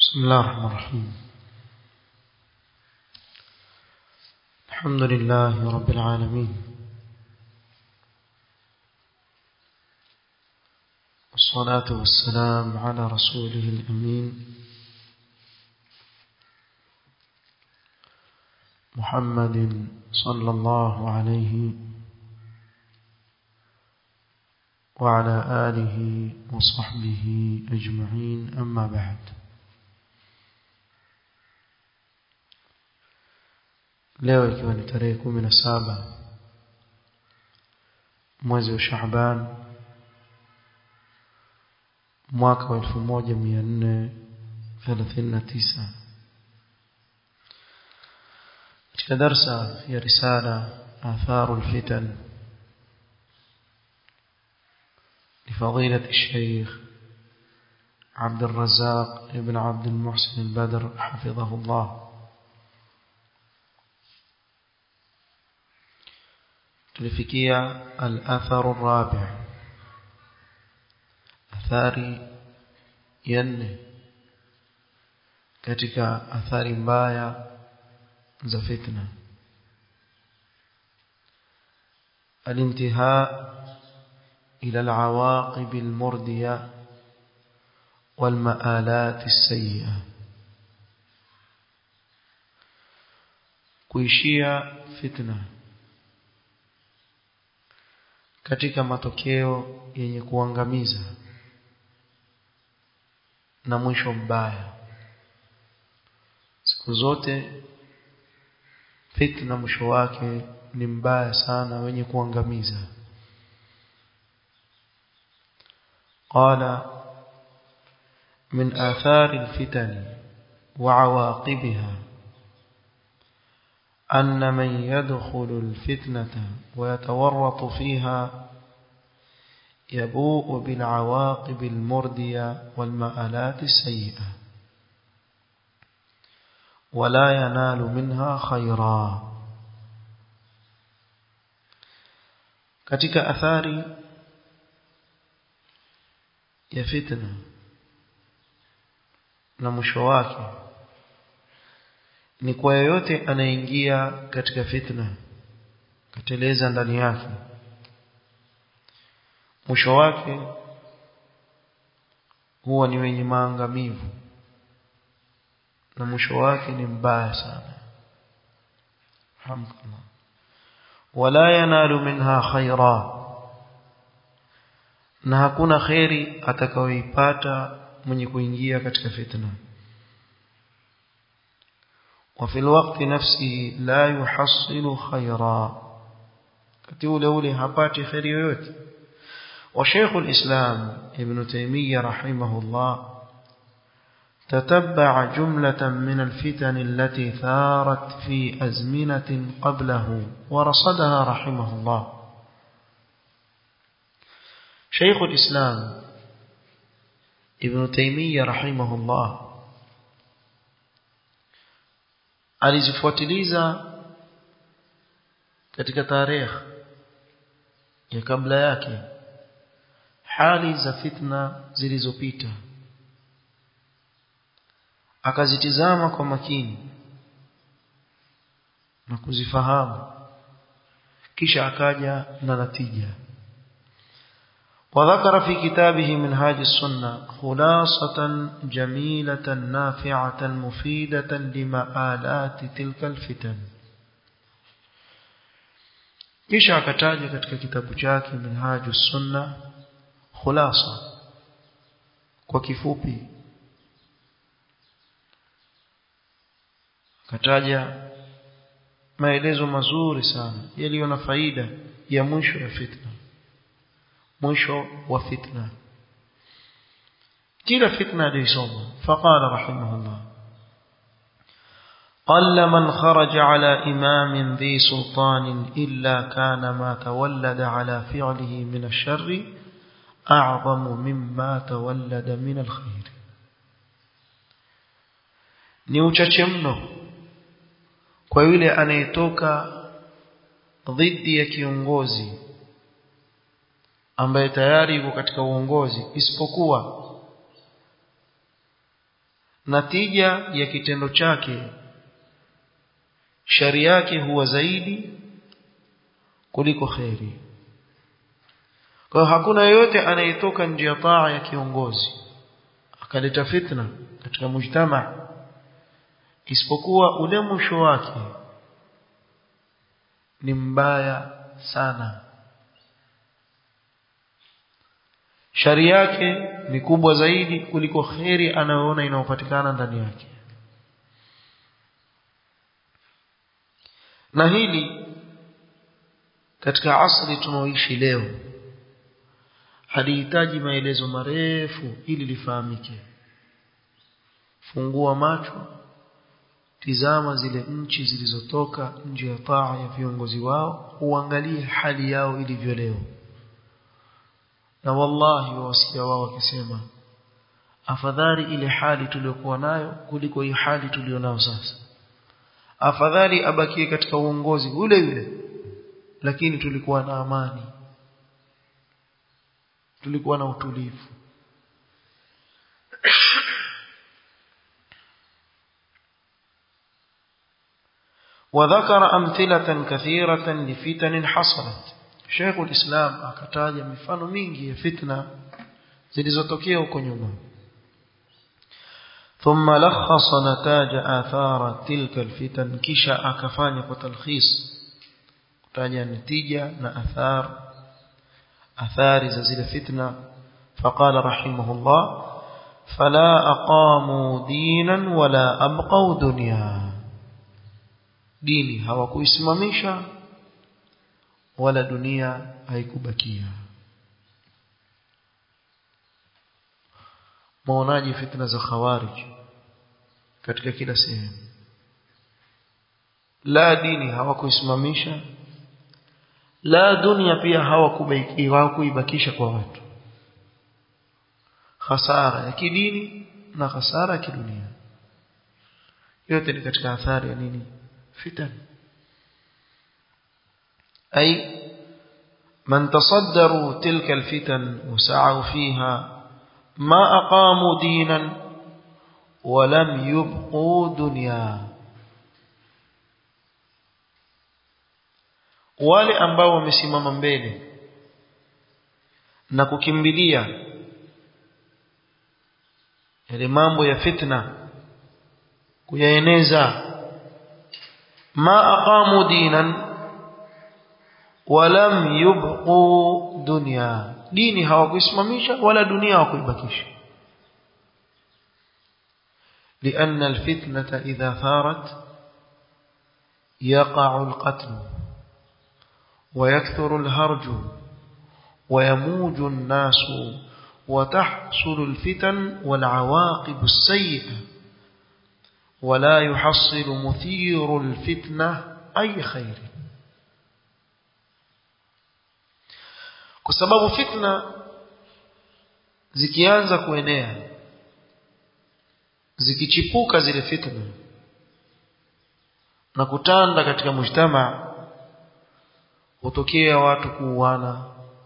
بسم الله الرحمن الرحيم الحمد لله رب العالمين والصلاة والسلام على رسوله الأمين محمد صلى الله عليه وعلى آله وصحبه أجمعين أما بعد leo ikiwa ni tarehe kumi na saba mwezi wa Shaaban mwaka wa elfu moja mia nne thelathini na tisa katika darsa ya risala atharu lfitan لفضيلة الشيخ عبد الرزاق ابن عبد المحسن البدر حفظه الله tulifikia al-atharu rabi' athari ya nne katika athari mbaya za fitna الانتهاء إلى العواقب المردية والمآلات السيئة kuishia fitna katika matokeo yenye kuangamiza na mwisho mbaya siku zote fitna mwisho wake ni mbaya sana wenye kuangamiza قال من آثار الفتن وعواقبها أن من يدخل الفتنة ويتورط فيها يبوء بالعواقب المردية والمآلات السيئة ولا ينال منها خيرا katika athari ya fitna na mwisho wake ni kwa yoyote anaingia katika fitna kateleza ndani yake mwisho wake huwa ni wenye maangamivu na mwisho wake ni mbaya sana alhamdulillah wala yanalu minha khaira na hakuna khairi atakayoipata mwenye kuingia katika fitna وفي الوقت نفسه لا يحصل خيرا كتول أولي هبات خير يوت وشيخ الإسلام ابن تيمية رحمه الله تتبع جملة من الفتن التي ثارت في أزمنة قبله ورصدها رحمه الله شيخ الإسلام ابن تيمية رحمه الله alizifuatiliza katika tarehe ya kabla yake hali za fitna zilizopita akazitizama kwa makini na kuzifahamu kisha akaja na natija وذكر في كتابه منهاج السنة خلاصة جميلة نافعة مفيدة لمآلات تلك الفتن kisha akataja katika kitabu chake minhaju sunna khulasa kwa kifupi akataja maelezo mazuri sana yaliyo na faida ya mwisho ya fitna mwisho wa fitna kila fitna alisoma faqala rahimahullah قل من خرج على إمام ذي سلطان إلا كان ما تولد على فعله من الشر أعظم مما تولد من الخير ni uchache mno kwa yule anayetoka dhidi ya kiongozi ambaye tayari yuko katika uongozi isipokuwa natija ya kitendo chake shari yake huwa zaidi kuliko kheri kwa hakuna yeyote anayetoka nje ya taa ya kiongozi akaleta fitna katika mujtama isipokuwa ule mwisho wake ni mbaya sana shari yake ni kubwa zaidi kuliko kheri anayoona inayopatikana ndani yake na hili katika asri tunaoishi leo halihitaji maelezo marefu ili lifahamike fungua macho tizama zile nchi zilizotoka nje ya taa ya viongozi wao uangalie hali yao ilivyo leo na wallahi wasikia wao wakisema afadhali ile hali tuliyokuwa nayo kuliko hii hali tulionayo sasa afadhali abakie katika uongozi ule ule lakini tulikuwa na amani tulikuwa na utulivu وذكر أمثلة كثيرة لفتن حصلت شيخ الإسلام akataja mifano mingi ya fitna zilizotokea huko nyuma ثم لخص نتاج آثار تلك الفتن kisha akafanya kwa talkhis kutaja natija na athar athari za zile fitna فقال رحمه الله فلا أقاموا دينا ولا أبقوا دنيا dini hawakuisimamisha wala dunia haikubakia maonaji fitna za khawarij katika kila sehemu la dini hawakuisimamisha la dunia pia hawakuibakisha kwa watu hasara ya kidini na hasara ya kidunia yote ni katika athari ya nini فتن أي من تصدروا تلك الفتن وسعوا فيها ما أقاموا دينا ولم يبقوا دنيا wale ambao wamesimama mbele na kukimbilia yale mambo ya fitna kuyaeneza ما أقاموا دينا ولم يبقوا دنيا ديني hawakuisimamisha wala dunia hawakuibakisha لأن الفتنة إذا ثارت يقع القتل ويكثر الهرج ويموج الناس وتحصل الفتن والعواقب السيئة ولا يحصل مثير الفتنة أي خير kwa sababu fitna zikianza kuenea zikichipuka zile fitna na kutanda katika mujtama hutokea watu kuuana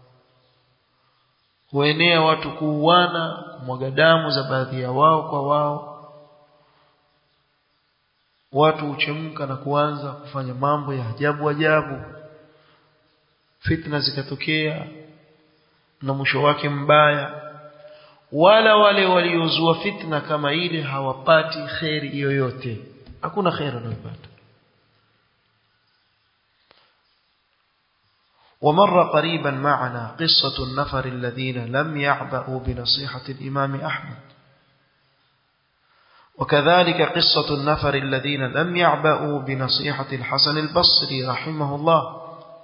huenea watu kuuana kumwaga damu za baadhi ya wao kwa wao watu huchemka na kuanza kufanya mambo ya ajabu ajabu fitna zikatokea na mwisho wake mbaya wala wale waliozua fitna kama ile hawapati kheri yoyote hakuna kheri wanayopata ومر قريبا معنا قصة النفر الذين لم يعبأوا بنصيحة الإمام أحمد وكذلك قصة النفر الذين لم يعبأوا بنصيحة الحسن البصري رحمه الله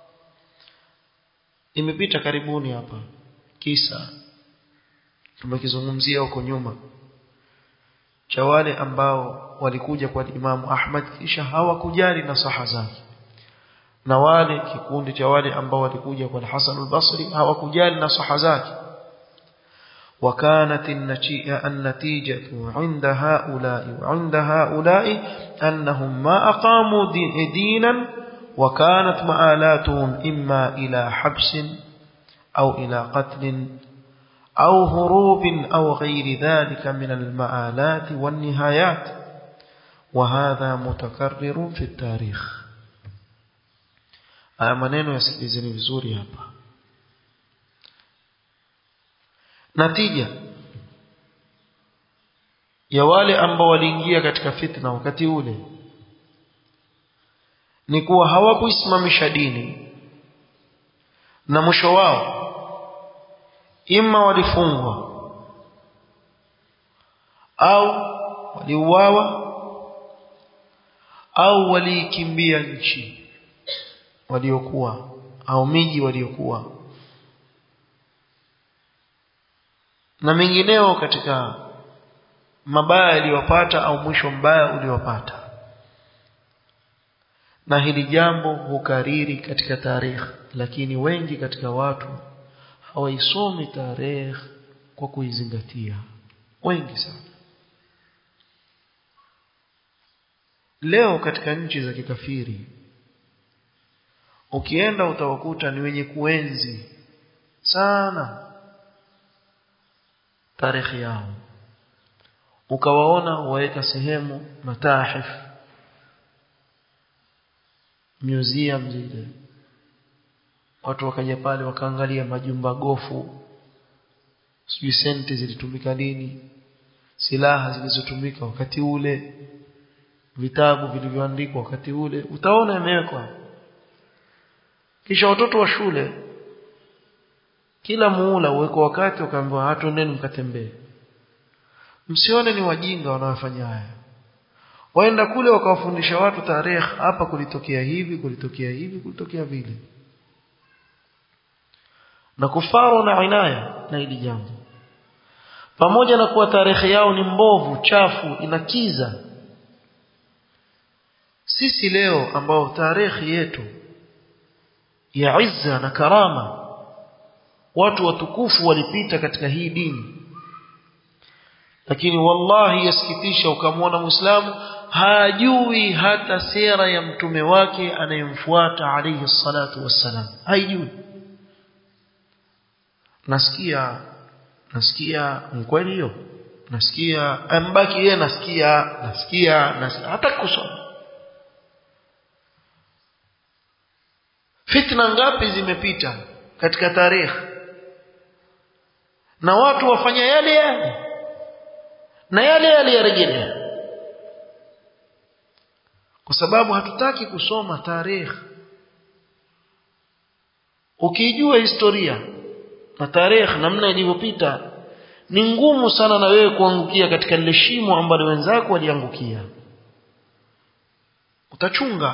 imepita karibuni hapa kisa tumekizungumzia huko nyuma cha wale ambao walikuja kwa Imamu Ahmad kisha hawakujali nasaha zake na wale kikundi cha wale ambao walikuja kwa Hasan al-Basri hawakujali nasaha zake وكانت النتيجة عند هؤلاء وعند هؤلاء أنهم ما أقاموا دينا وكانت مآلاتهم إما إلى حبس أو إلى قتل أو هروب أو غير ذلك من المآلات والنهايات وهذا متكرر في التاريخ haya maneno yasikilizeni vizuri hapa natija ya wale ambao waliingia katika fitna wakati ule ni kuwa hawakuisimamisha dini na mwisho wao ima walifungwa au waliuawa au waliikimbia nchi waliokuwa au miji waliokuwa na mengineo katika mabaya yaliyowapata au mwisho mbaya uliowapata na hili jambo hukariri katika tarehe lakini wengi katika watu hawaisomi tarehe kwa kuizingatia wengi sana leo katika nchi za kikafiri ukienda utawakuta ni wenye kuenzi sana tarehe yao ukawaona waweka sehemu matahif museum zile watu wakaja pale wakaangalia majumba gofu sijui senti zilitumika lini silaha zilizotumika wakati ule vitabu vilivyoandikwa wakati ule utaona imewekwa kisha watoto wa shule kila muula uweko wakati wakaambiwa hatundeni mkatembee msione ni wajinga wanaofanya haya waenda kule wakawafundisha watu tarehe hapa kulitokea hivi kulitokea hivi kulitokea vile na kufaru na inaya na hili jambo pamoja na kuwa tarehe yao ni mbovu chafu inakiza sisi leo ambao tarehe yetu ya izza na karama watu watukufu walipita katika hii dini lakini wallahi yasikitisha ukamwona muislamu hajui hata sera ya mtume wake anayemfuata alayhi salatu wassalam haijui nasikia nasikia kweli hiyo nasikia ambaki yeye nasikia nasikia, nasikia hata kusoma fitna ngapi zimepita katika tarehe na watu wafanya yale yale na yale yale yarejelea kwa sababu hatutaki kusoma tarehe ukijua historia na tarehe namna ilivyopita ni ngumu sana na wewe kuangukia katika lile shimo ambalo wenzako waliangukia utachunga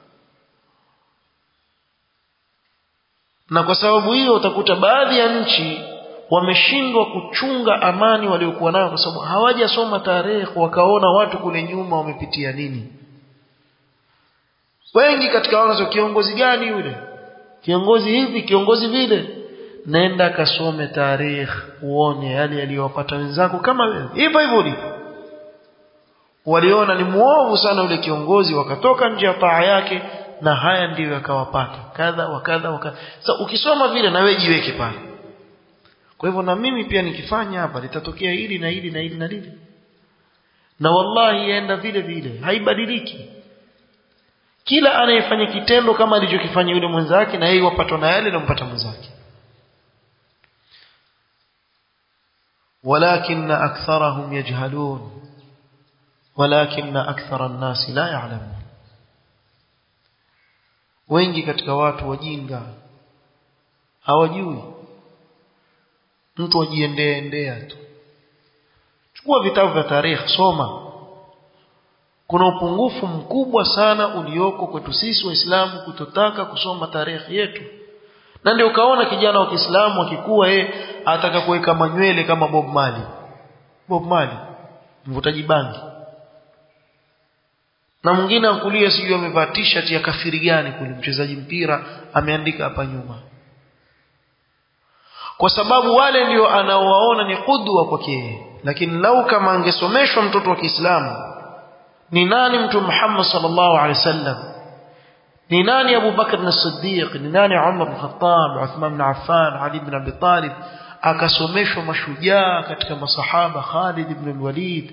na kwa sababu hiyo utakuta baadhi ya nchi wameshindwa kuchunga amani waliokuwa nayo kwa sababu hawajasoma tarehe wakaona watu kule nyuma wamepitia nini wengi katika wanazo kiongozi gani yule kiongozi hivi kiongozi vile nenda kasome tarehe uone yale yaliyowapata wenzako kama wewe hivyo hivyo ulivyo waliona ni muovu sana yule kiongozi wakatoka nje ya taa yake na haya ndiyo yakawapata kadha wakadha wakadha sasa ukisoma vile na wewe jiweke pale kwa hivyo na mimi pia nikifanya hapa litatokea hili na hili na hili na lile na wallahi yaenda vile vile haibadiliki kila anayefanya kitendo kama alichokifanya yule mwenzake na yeye wapatwa na yale anampata mwenzake ولكن أكثرهم يجهلون ولكن أكثر الناس لا يعلمون wengi katika watu wajinga hawajui mtu ajiendea endea tu chukua vitabu vya tarehe soma kuna upungufu mkubwa sana ulioko kwetu sisi waislamu kutotaka kusoma tarehe yetu na ndio ukaona kijana wa Kiislamu akikuwa yeye ataka kuweka manywele kama Bob Marley Bob Marley mvutaji bangi na mwingine ankulia sijui amevaa t-shirt ya kafiri gani kule mchezaji mpira ameandika hapa nyuma kwa sababu wale ndio anaowaona ni kudwa kwake lakini lau kama angesomeshwa mtoto wa Kiislamu ni nani mtu Muhammad sallallahu alaihi wasallam ni nani Abu Bakr as-Siddiq ni nani Umar bin Khattab Uthman bin Affan Ali bin Abi Talib akasomeshwa mashujaa katika masahaba Khalid ibn al-Walid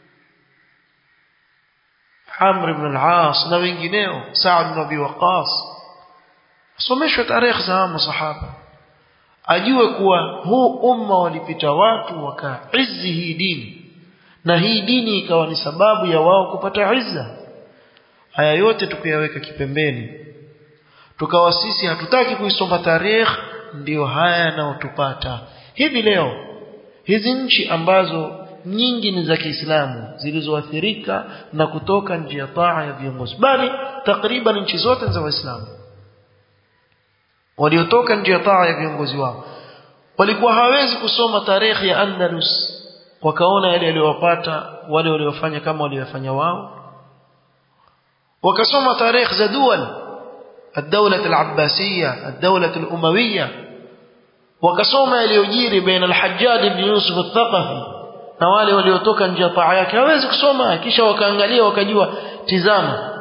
Amr ibn al-As na wengineo Sa'd ibn Abi Waqqas asomeshwe tarehe za masahaba ajue kuwa huu umma walipita watu wakaizi hii dini na hii dini ikawa ni sababu ya wao kupata izza haya yote tukiyaweka kipembeni tukawa sisi hatutaki kuisoma tarehe ndiyo haya yanayotupata hivi leo hizi nchi ambazo nyingi ni za Kiislamu zilizoathirika na kutoka nje ya taa ya viongozi bali takriban nchi zote za Waislamu waliotoka nje ya taa ya viongozi wao walikuwa hawezi kusoma tarehe ya Andalus wakaona yale yaliyowapata wale waliofanya kama waliofanya wao wakasoma tarehe za dual الدولة العباسية الدولة الأموية wakasoma yaliyojiri baina al-Hajjaj ibn Yusuf al-Thaqafi na wale waliotoka nje ya taa yake hawezi kusoma kisha wakaangalia wakajua tizama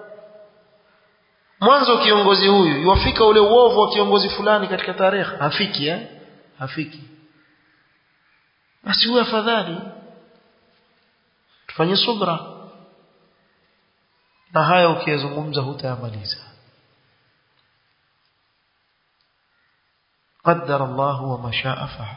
mwanzo kiongozi huyu yuafika ule uovu wa kiongozi fulani katika tarehe hafiki eh hafiki basi huwa afadhali tufanye subra na haya ukiyazungumza hutayamaliza قدر الله وما شاء فعل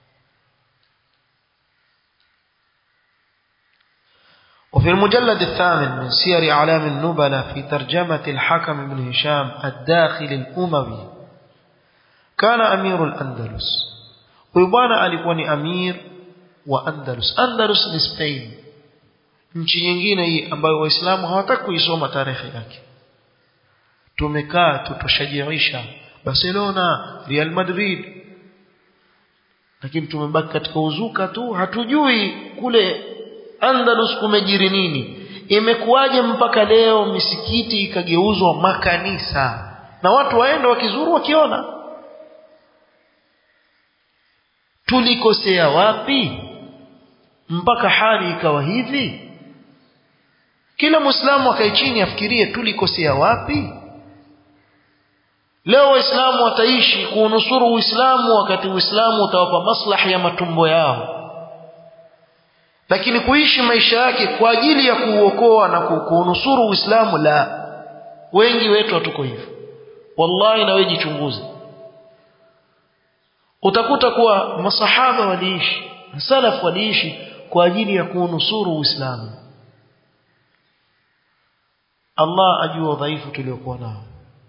وفي المجلد الثامن من سير أعلام النبلة في ترجمة الحكم بن هشام الداخل الأموي كان أمير الأندلس ويبانا ألكوني أمير وأندلس أندلس ni Spain nchi nyingine hii ambayo waislamu hawataka kuisoma tarehe yake tumekaa tutoshajiisha Barcelona Real Madrid lakini tumebaki katika uzuka tu hatujui kule Andalus kumejiri nini imekuwaje mpaka leo misikiti ikageuzwa makanisa na watu waenda wakizuru wakiona tulikosea wapi mpaka hali ikawa hivi kila muislamu akae chini afikirie tulikosea wapi leo waislamu wataishi kuunusuru uislamu wakati uislamu utawapa maslahi ya matumbo yao lakini kuishi maisha yake kwa ajili ya kuuokoa na kuunusuru uislamu la wengi wetu hatuko hivyo wallahi na wewe jichunguze utakuta kuwa masahaba waliishi salaf waliishi kwa ajili ya kuunusuru uislamu Allah ajua udhaifu tuliokuwa nao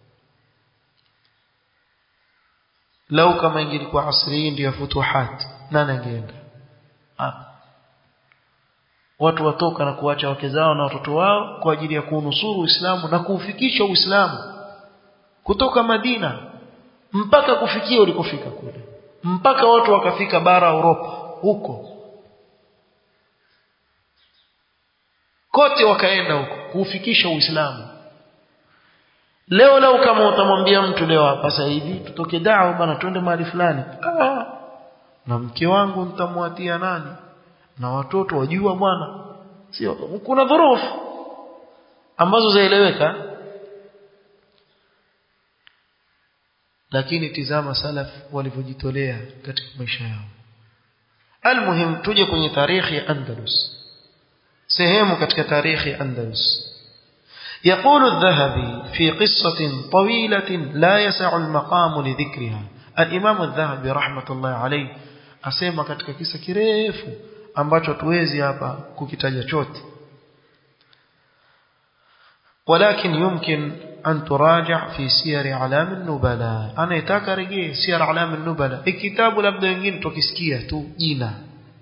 lau kama ingelikuwa asri hii ndio futuhat nani angeenda watu watoka na kuacha wake zao na watoto wao kwa ajili ya kuunusuru Uislamu na kuufikisha Uislamu kutoka Madina mpaka kufikia ulikofika kule mpaka watu wakafika bara Europa huko kote wakaenda huko kuufikisha Uislamu leo leo kama utamwambia mtu leo hapa sasa hivi tutoke dao bana twende mahali fulani ah, na mke wangu nitamwatia nani na watoto wajua bwana sio kuna dhurufu ambazo zaeleweka lakini tizama salaf walivyojitolea katika maisha yao almuhim tuje kwenye tarikhi ya Andalus sehemu katika tarikhi ya Andalus يقول الذهبي في قصة طويلة لا يسع المقام لذكرها الإمام الذهبي رحمة الله عليه أسيما katika kisa kirefu ambacho tuwezi hapa kukitaja chote ولكن يمكن أن تراجع في سير أعلام النبلاء أنا يتاكا رجيه سير أعلام النبلاء الكتاب labda wengine tukisikia tu jina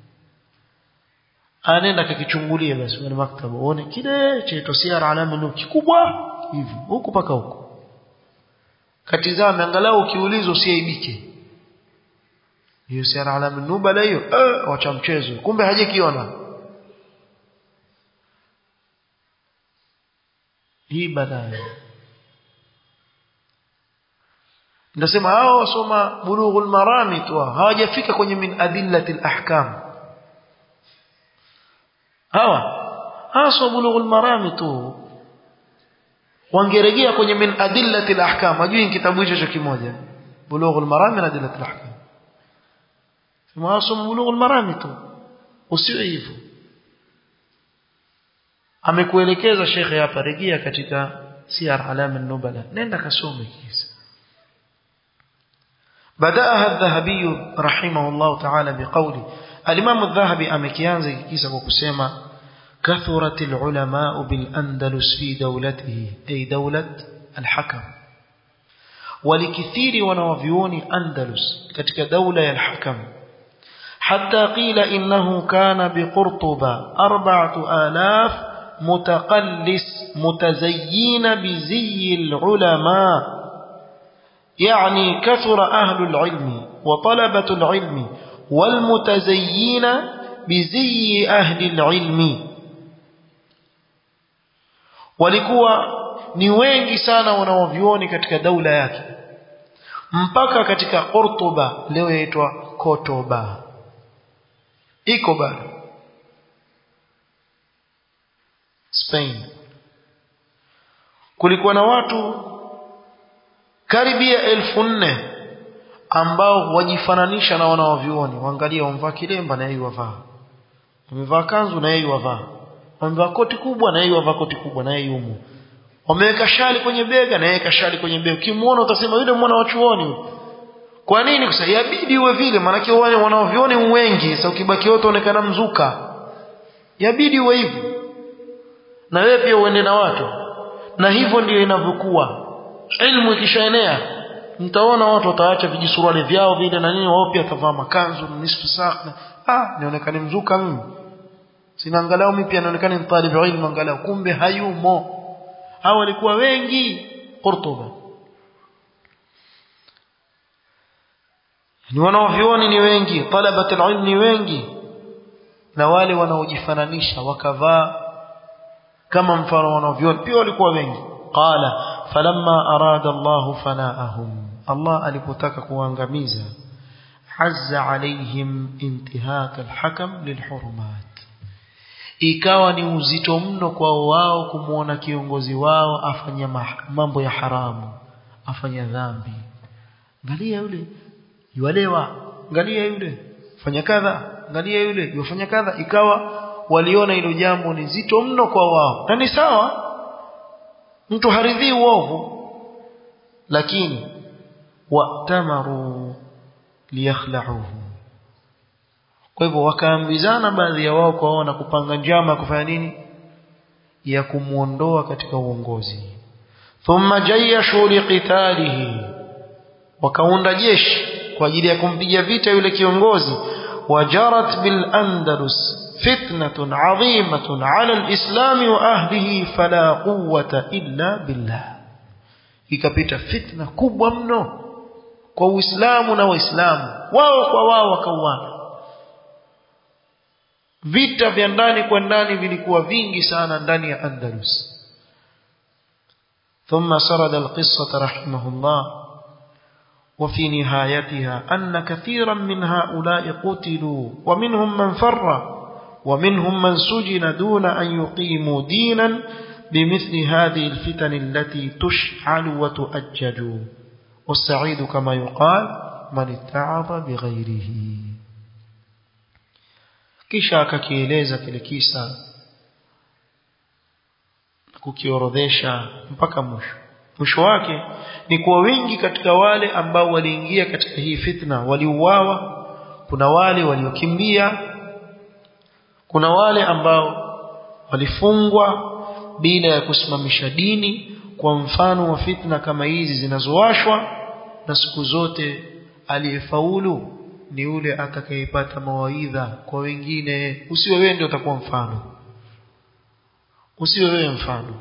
anaenda kakichungulia basi kwenye maktaba uone kile chaitwa siara alama ni kikubwa hivi huku paka huku katizame angalau ukiulizwa usiaibike hiyo siara alama nubala hiyo eh wacha mchezo kumbe hajakiona hii baadaye ndasema hao wasoma bulughul marami tu hawajafika kwenye min adillatil ahkam hawa haswa bulughul marami tu wangerejea kwenye min adillati al-ahkam ajui kitabu hicho kimoja bulughul marami na adillati al-ahkam sema asoma bulughul marami tu usiwe hivyo amekuelekeza shekhe hapa rejea katika siyar alam an-nubala nenda kasome kisa بدأها الذهبي رحمه الله تعالى بقوله الإمام الذهبي أمكيانزي كيسا وكسيما كثرت العلماء بالأندلس في دولته أي دولة الحكم ولكثير ونوفيون أندلس كتك دولة الحكم حتى قيل إنه كان بقرطبة أربعة آلاف متقلس متزيين بزي العلماء يعني كثر أهل العلم وطلبة العلم والمتزيين بزي أهل العلم walikuwa ni wengi sana wanaovyuoni katika daula yake mpaka katika Cordoba leo yaitwa Kotoba iko bado Spain kulikuwa na watu karibia elfu nne ambao wajifananisha na wanaovyuoni waangalia wamvaa kilemba na yeye wavaa wamevaa kanzu na yeye wavaa wamevaa koti kubwa na yeye wavaa koti kubwa na yeye yumo wameweka shali kwenye bega na yeye kashali kwenye bega ukimwona utasema yule mwana wa chuoni kwa nini kwa sababu yabidi uwe vile maana wale wanaovioni wengi sasa ukibaki wote uonekana mzuka yabidi uwe hivyo na wewe pia uende na watu na hivyo ndio inavyokuwa ilmu ikishaenea mtaona watu wataacha vijisuruali vyao vile na nini wao pia watavaa makanzu nisfu saa ah nionekane mzuka mimi sina angalau mimi pia naonekana ni talib ilmu angalau kumbe hayumo hao walikuwa wengi Cordoba ni wanaovioni ni wengi talabat alilm ni wengi na wale wanaojifananisha wakavaa kama mfano wanaovioni pia walikuwa wengi qala falamma arada Allah fanaahum Allah alipotaka kuangamiza hazza alaihim intihak alhakam lilhurumat ikawa ni uzito mno kwa wao kumwona kiongozi wao afanya mambo ya haramu afanya dhambi angalia yule yualewa angalia yule fanya kadha angalia yule yufanya kadha ikawa waliona hilo jambo ni zito mno kwa wao na ni sawa mtu haridhii uovu lakini watamaru liyakhlauhu kwa hivyo wakaambizana baadhi ya wao kwa wao na kupanga njama ya kufanya nini ya kumuondoa katika uongozi thumma jayashu liqitalihi wakaunda jeshi kwa ajili ya kumpiga vita yule kiongozi wajarat bil andalus fitnatun adhimatun ala alislami wa ahlihi fala quwwata illa billah ikapita fitna kubwa mno kwa uislamu na waislamu wao kwa wao wakauana vita vya ndani kwa ndani vilikuwa vingi sana ndani ya Andalus ثم سرد القصة رحمه الله وفي نهايتها أن كثيرا من هؤلاء قتلوا ومنهم من فر ومنهم من سجن دون أن يقيموا دينا بمثل هذه الفتن التي تشعل وتؤجج والسعيد كما يقال من اتعظ بغيره kisha akakieleza kile kisa kukiorodhesha mpaka mwisho mwisho wake ni kuwa wengi katika wale ambao waliingia katika hii fitna waliuawa kuna wale waliokimbia kuna wale ambao walifungwa bila ya kusimamisha dini kwa mfano wa fitna kama hizi zinazowashwa na siku zote aliyefaulu ni yule atakayepata mawaidha kwa wengine usiwe wewe ndio utakuwa mfano usiwe wewe mfano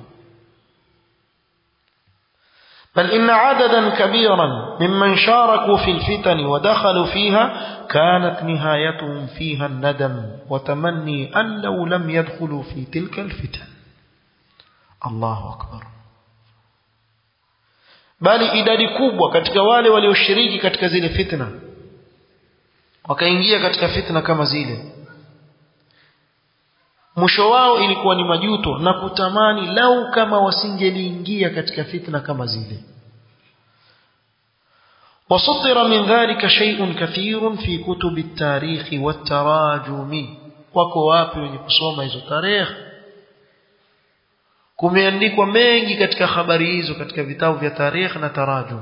بل إن عددا كبيرا ممن شاركوا في الفتن ودخلوا فيها كانت نهايتهم فيها الندم وتمني أن لو لم يدخلوا في تلك الفتن الله أكبر bali idadi kubwa katika wale walioshiriki katika zile fitna wakaingia katika fitna kama zile mwisho wao ilikuwa ni majuto na kutamani lau kama wasingeliingia katika fitna kama zile وسطر من ذلك شيء كثير في كتب التاريخ والتراجم wako wapi wenye kusoma hizo tarehe kumeandikwa mengi katika habari hizo katika vitabu vya tarehe na tarajum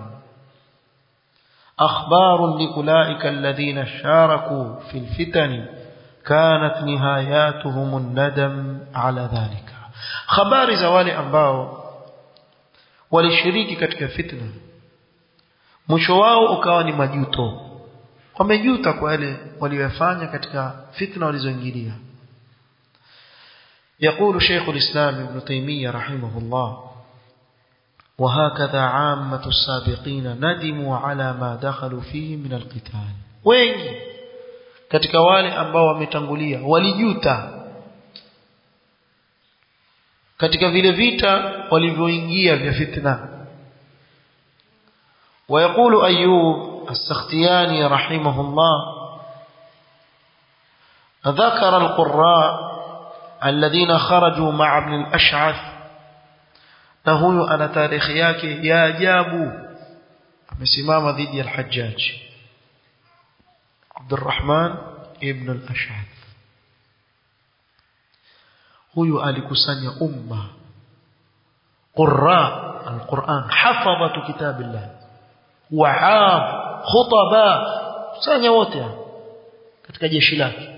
akhbar liulaika alladhina sharaku fi alfitan kanat nihayatuhum an-nadam ala dhalika habari za wale ambao walishiriki katika fitna mwisho wao ukawa ni majuto wamejuta kwa yale waliyofanya katika fitna walizoingilia يقول شيخ الإسلام ابن تيمية رحمه الله وهكذا عامة السابقين ندموا على ما دخلوا فيه من القتال wengi katika wale ambao wametangulia walijuta katika vile vita walivyoingia vya fitna ويقول أيوب السختياني رحمه الله ذكر القراء الذين خرجوا مع ابن الأشعث نهو أنا تاريخ yake ya ajabu amesimama dhidi ya al-Hajjaj Abdurrahman ibn al-Ash'ath huyu alikusanya umma qurra al-Quran hafadhatu kitabillah wa'ab khutaba kusanya wote katika jeshi lake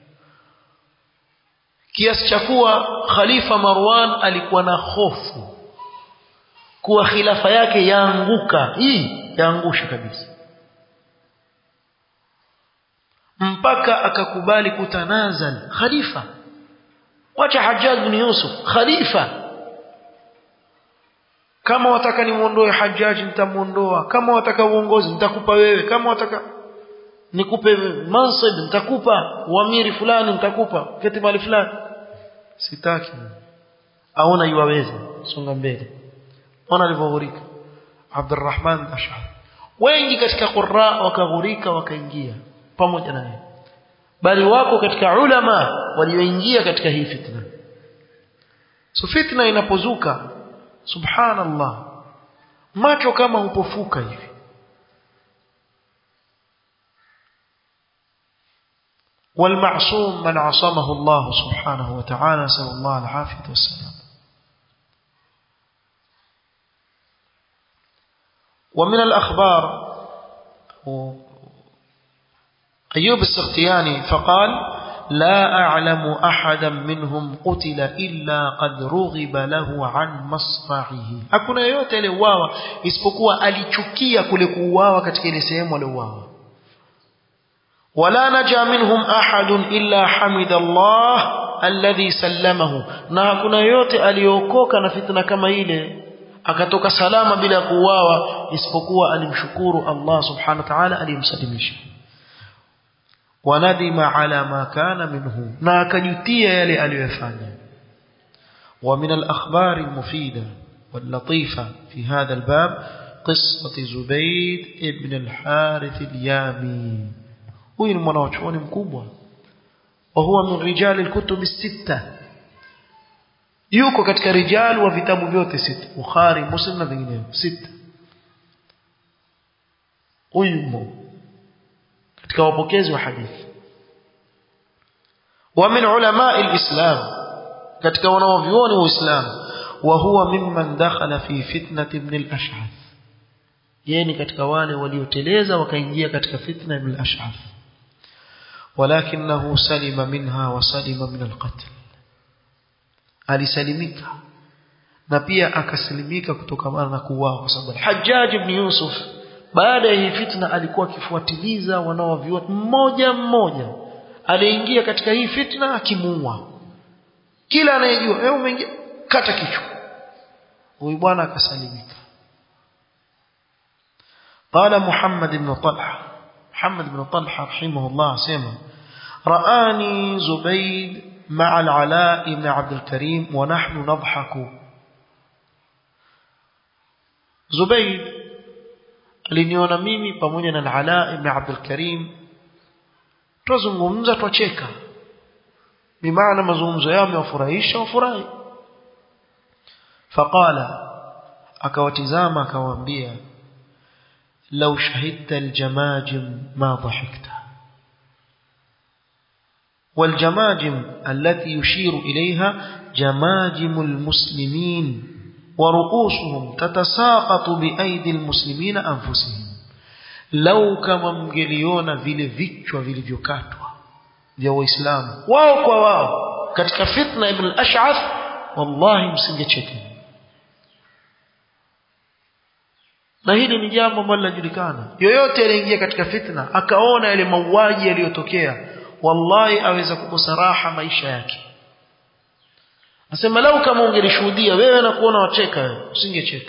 kiasi cha kuwa khalifa Marwan alikuwa na hofu kuwa khilafa yake yaanguka hii yaangusha kabisa mpaka akakubali kutanazal khalifa wacha Hajjaj bin Yusuf khalifa kama wataka nimuondoe Hajjaj nitamuondoa kama wataka uongozi nitakupa wewe kama wataka nikupe mansib nitakupa uamiri fulani nitakupa keti mali fulani sitaki aona yuwaweza songa mbele ona alivyoghurika Abdurrahman Ash'ari wengi katika qurra wakaghurika wakaingia pamoja naye bali wako katika ulama walioingia katika hii fitna so fitna inapozuka subhanallah macho kama upofuka hivi والمعصوم من عصمه الله سبحانه وتعالى نسأل الله العافية والسلام ومن الأخبار أيوب السختياني فقال لا أعلم أحدا منهم قتل إلا قد رغب له عن مصرعه hakuna yoyote aliyeuawa isipokuwa alichukia kule kuuawa katika ile sehemu aliyouawa ولا نجا منهم أحد إلا حمد الله الذي سلمه na hakuna yote aliokoka na fitna kama ile akatoka salama bila kuuawa isipokuwa alimshukuru Allah subhanahu wa ta'ala aliyemsalimisha wanadima ala ma kana minhu na akajutia yale aliyofanya ومن الأخبار المفيدة واللطيفة في هذا الباب قصة زبيد ابن الحارث اليامي huyu ni mwanachuoni mkubwa wa huwa min rijali alkutub sita yuko katika rijal wa vitabu vyote sita bukhari muslim na vinginevyo sita huyu mmo katika wapokezi wa hadithi wa min ulama alislam katika wanaovioni wa uislamu wa huwa mimman dakhala fi fitnati ibn al-ash'ath yeye ni katika wale walioteleza wakaingia katika fitna ibn al-ash'ath ولكنه سلم منها وسلم من القتل alisalimika na pia akasalimika kutokana na kuuawa kwa sababu Hajjaj ibn Yusuf baada ya hii fitna alikuwa akifuatiliza wanaoviona mmoja mmoja aliingia katika hii fitna akimuua kila anayejua wewe umeingia kata kichwa huyu bwana akasalimika قال محمد بن طلحه محمد بن طلحة رحمه الله سيما رآني زبيد مع العلاء بن عبد الكريم ونحن نضحك زبيد aliniona mimi pamoja na Al-Ala ibn Abdul Karim tuzungumza twacheka bimaana mazungumzo yao yamewafurahisha wafurahi faqala akawatizama akawaambia لو شهدت الجماجم ما ضحكت والجماجم التي يشير إليها جماجم المسلمين ورؤوسهم تتساقط بأيدي المسلمين أنفسهم لو كما mngeliona vile vichwa vilivyokatwa vya waislamu wao kwa wao katika fitna ibn al-ash'ath wallahi msingecheka na hili ni jambo ambalo linajulikana yoyote aliingia katika fitna akaona yale mauaji yaliyotokea wallahi aweza kukosa raha maisha yake nasema lau kama ungelishuhudia wewe na kuona wacheka wewe usingecheka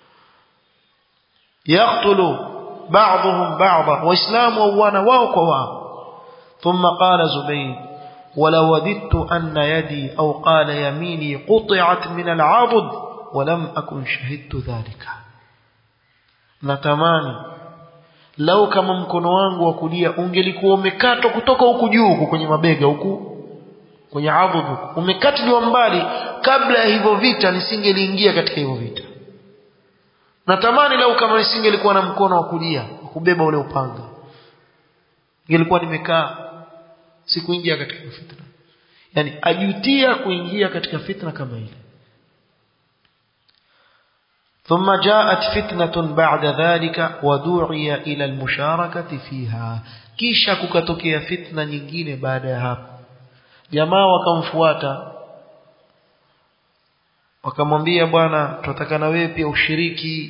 yaqtulu ba'dhum ba'dha waislamu wauana wao kwa wao ثم قال زبيد ولو وددت أن يدي أو قال يميني قطعت من العضد ولم أكن شهدت ذلك natamani lau kama mkono wangu wa kulia ungelikuwa umekatwa kutoka huku juu huku kwenye mabega huku kwenye adhud huku umekatiliwa mbali kabla ya hivyo vita nisingeliingia katika hivyo vita natamani lau kama nisingelikuwa na mkono wa kulia wa kubeba ule upanga ingelikuwa nimekaa sikuingia katika fitna yani ajutia kuingia katika fitna kama ile ثم جاءت فتنة بعد ذلك ودعي إلى المشاركة فيها kisha kukatokea fitna nyingine baada ya hapo jamaa wakamfuata wakamwambia bwana tunataka na wewe pia ushiriki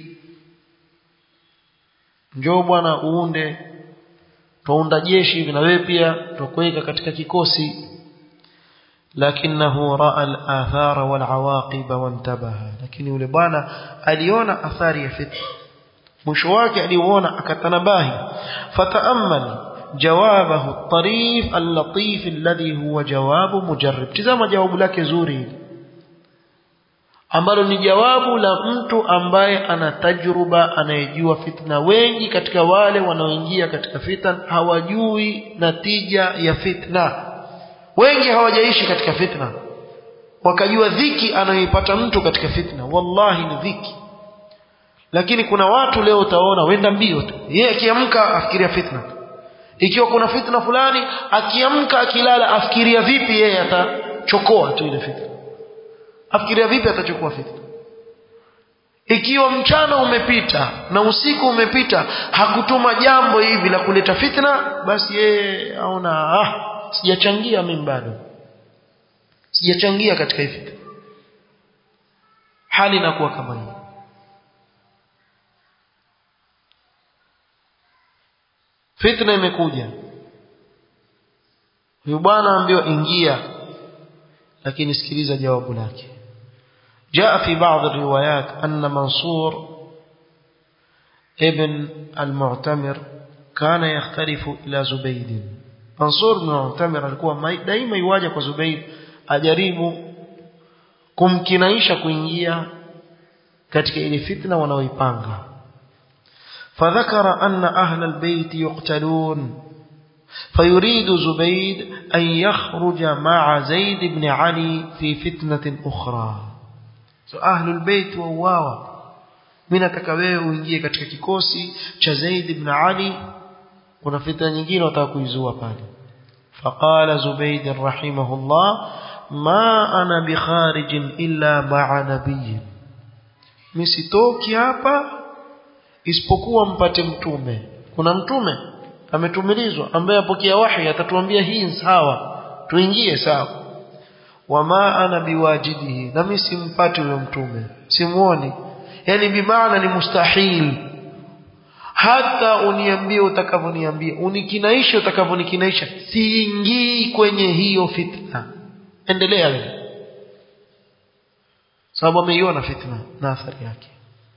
njoo bwana uunde tuunda jeshi hivi na wewe pia tukuweka katika kikosi lakinahu raa al-athara wal awaqib wantabaha lakini yule bwana aliona athari ya fitna mwisho wake aliuona akatanabahi fataamal jawabahu at-tarif al-latif alladhi huwa jawabu mujarrib tazama jawabu lake zuri ambalo ni jawabu la mtu ambaye ana tajruba anayejua fitna wengi katika wale wanaoingia katika fitna hawajui natija ya fitna wengi hawajaishi katika fitna wakajua dhiki anayoipata mtu katika fitna wallahi ni dhiki lakini kuna watu leo utaona wenda mbio tu yeye akiamka afikiria fitna ikiwa kuna fitna fulani akiamka akilala afikiria vipi yeye atachokoa tu ile fitna afikiria vipi atachukua fitna ikiwa mchana umepita na usiku umepita hakutuma jambo hivi la kuleta fitna basi yeye aona ah sijachangia mimi bado sijachangia katika hii fitna hali inakuwa kama hii fitna imekuja huyu bwana ambiwa ingia lakini sikiliza jawabu lake جاء في بعض الروايات أن منصور ابن المعتمر كان يختلف إلى زبيد منصور بن المعتمر alikuwa daima iwaje kwa Zubayd ajaribu kumkinaisha kuingia katika ile fitna wanaoipanga فذكر أن أهل البيت يقتلون فيريد زبيد أن يخرج مع زيد بن علي في فتنة أخرى so ahlul bait wauawa mimi nataka wewe uingie katika kikosi cha Zaid ibn Ali kuna fitna nyingine wataka kuizua pale faqala Zubayd rahimahullah ma ana bikharij illa ma'a nabiy mimi sitoki hapa isipokuwa mpate mtume kuna mtume ametumilizwa ambaye apokea wahi atatuambia hii sawa tuingie sawa wama ana biwajidihi na mimi simpati huyo mtume simuoni yani bimaana ni mustahil hata uniambie utakavyoniambia unikinaisha utakavyonikiinaisha siingii kwenye hiyo fitna endelea wewe sababu ameiona fitna na athari yake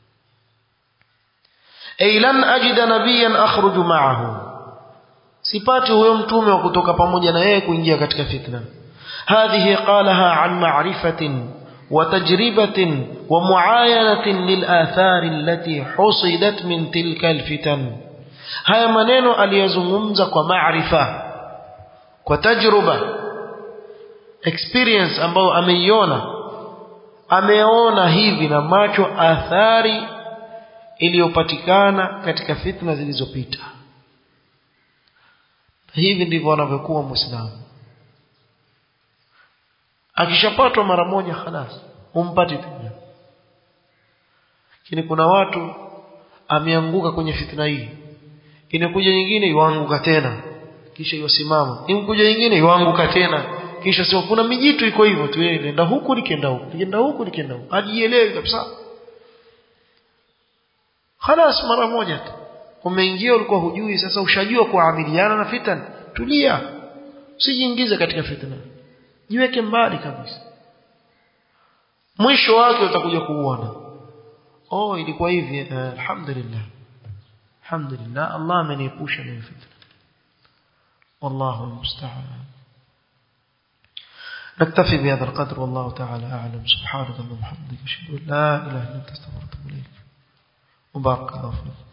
ay lan ajida nabiyan akhruju ma'ahu sipati huyo mtume wa kutoka pamoja na yeye kuingia katika fitna هذه قالها عن معرفة وتجربة ومعاينة للآثار التي حصدت من تلك الفتن هيا maneno aliyozungumza kwa maarifa kwa tajruba experience ambayo ameiona ameona hivi na macho athari iliyopatikana katika fitna zilizopita hivi ndivyo anavyokuwa muislamu akishapatwa mara moja khalas humpati tena lakini kuna watu ameanguka kwenye fitna hii inakuja nyingine yuanguka tena kisha yosimama imkuja nyingine yuanguka tena kisha sio kuna mijitu iko hivyo tu yeye nenda huku nikienda huku nikienda huku nikienda huku hajielewi kabisa khalas mara moja tu umeingia ulikuwa hujui sasa ushajua kuamiliana na fitna tulia usijiingize katika fitna jiweke mbali kabisa mwisho wake utakuja kuuona oh ilikuwa hivi uh, alhamdulillah alhamdulillah Allah ameniepusha na fitna والله المستعان نكتفي بهذا القدر والله تعالى أعلم سبحانك اللهم وبحمدك أشهد أن لا إله إلا أنت استغفرك إليك وبارك الله فيك